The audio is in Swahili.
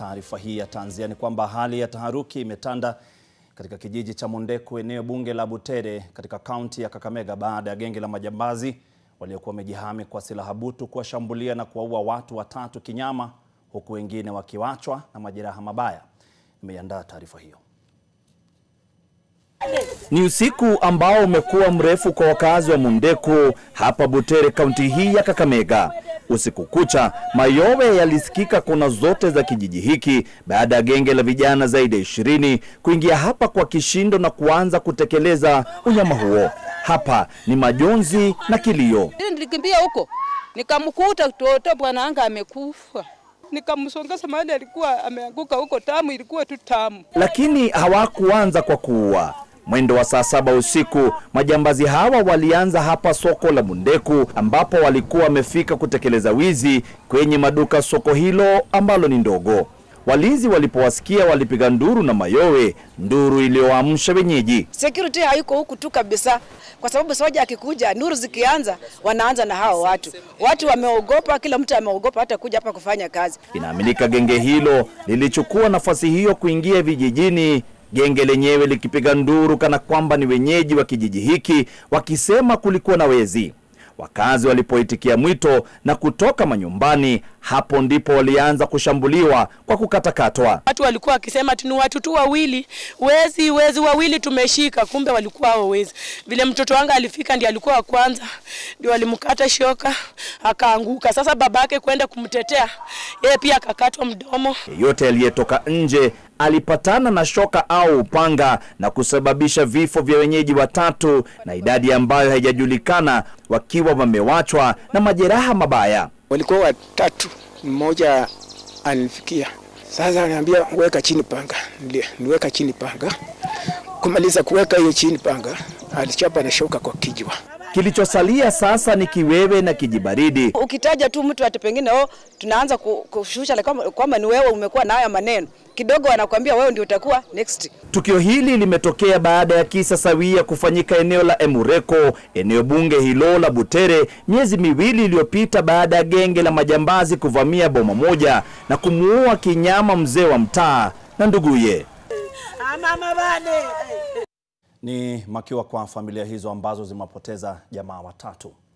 taarifa hii ya tanzia ni kwamba hali ya taharuki imetanda katika kijiji cha Mondeku, eneo bunge la Butere katika kaunti ya Kakamega baada ya genge la majambazi waliokuwa wamejihami kwa silaha butu kuwashambulia na kuwaua watu watatu kinyama, huku wengine wakiwachwa na majeraha mabaya. Nimeiandaa taarifa hiyo. Ni usiku ambao umekuwa mrefu kwa wakazi wa Mondeku hapa Butere, kaunti hii ya Kakamega. Usiku kucha mayowe yalisikika kona zote za kijiji hiki baada ya genge la vijana zaidi ya ishirini kuingia hapa kwa kishindo na kuanza kutekeleza unyama huo. Hapa ni majonzi na kilio. Nilikimbia huko nikamkuta mtoto bwana anga amekufa, nikamsongeza mahali alikuwa ameanguka huko, tamu ilikuwa tu tamu. Lakini hawakuanza kwa kuua. Mwendo wa saa saba usiku majambazi hawa walianza hapa soko la Mondeku ambapo walikuwa wamefika kutekeleza wizi kwenye maduka soko hilo ambalo ni ndogo. Walinzi walipowasikia walipiga nduru na mayowe, nduru iliyoamsha wenyeji. Security haiko huku tu kabisa, kwa sababu soja akikuja, nuru zikianza, wanaanza na hao watu. Watu wameogopa, kila mtu ameogopa hata kuja hapa kufanya kazi. Inaaminika genge hilo lilichukua nafasi hiyo kuingia vijijini, genge lenyewe likipiga nduru kana kwamba ni wenyeji wa kijiji hiki, wakisema kulikuwa na wezi. Wakazi walipoitikia mwito na kutoka manyumbani, hapo ndipo walianza kushambuliwa kwa kukatakatwa. Watu walikuwa wakisema tu ni watu tu wawili, wezi wezi wawili tumeshika, kumbe walikuwa hao wezi. Vile mtoto wangu alifika ndiye alikuwa wa kwanza, ndio walimkata shoka akaanguka. Sasa babake kwenda kumtetea, yeye pia akakatwa mdomo. Yeyote aliyetoka nje alipatana na shoka au upanga na kusababisha vifo vya wenyeji watatu na idadi ambayo haijajulikana wakiwa wamewachwa na majeraha mabaya. Walikuwa watatu, mmoja alinifikia. Sasa ananiambia weka chini panga, Nili- niweka chini panga. Kumaliza kuweka hiyo chini panga, alichapa na shoka kwa kijwa. Kilichosalia sasa ni kiwewe na kijibaridi. Ukitaja tu mtu ati pengine oh, tunaanza ku- kushusha like kwamba kwamba ni wewe umekuwa na haya maneno kidogo, wanakuambia wewe ndio utakuwa next. Tukio hili limetokea baada ya kisa sawia kufanyika eneo la Emureko, eneo bunge hilo la Butere, miezi miwili iliyopita baada ya genge la majambazi kuvamia boma moja na kumuua kinyama mzee wa mtaa na nduguye. Ni makiwa kwa familia hizo ambazo zimewapoteza jamaa watatu.